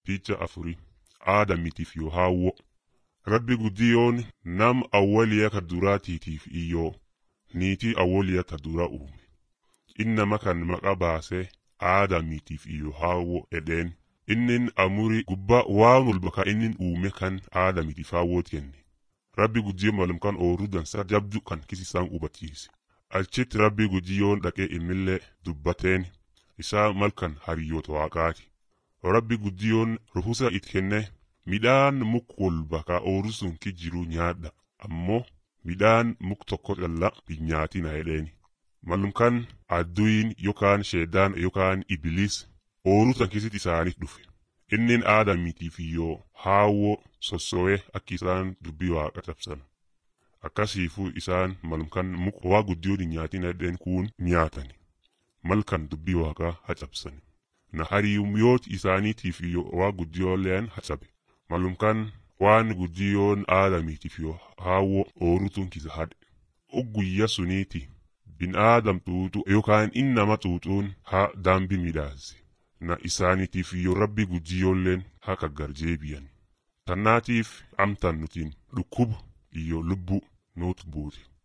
picha afuri aadamitiif yoo haawwo rabbi guddiyoon nam awwaliya ka duraatiitiif iyyoo niitii awwaliya ta dura uume innama kan maqa baase aadamitiif iyyoo haawwo edheen innin amurii gubbaa waan walba ka innin uume kan aadamitiif haawwoot kenne rabbi guddiyoon malum kan ooruu dansa jabdu kan kisisaan hubachiise achitti rabbi guddiyoon dhaqee imillee dubbateen isaa malkan hariyyoota waaqaati rabbi guddiyoon ruhusa it kenne midhaan muk walba ka ooruu sun ki jiru nyaadha ammoo midhaan muk tokko calla hin nyaatina jedheeni malum kan adduyin yookaan sheedaan yookaan ibiliis ooruu tan keessatti isaaniif dhufe innin aadamitiif iyyoo haawwo sosso'ee akki isaan dubbii waaqa cabsan akkasiifuu isaan malum kan muk waa guddiyoon hin nyaatina jedheen kuun nyaatani malkan dubbii waaqaa hacabsani na hariyumyooti isaaniitiif iyyoo waa guddiyooleen hacabe malum kan waan guddiyoon aadamiitiif yoo haawwo oorutun kisa hadhe ogguyya suniiti bin aadam xuuxu yookaan innama xuuxuun ha daambi midhaase na isaaniitiif iyyoo rabbi guddiyoolleen ha kaggarjeebiyan tannaatiif amtan nutiin dhukkubu iyyoo lubbu nuut buute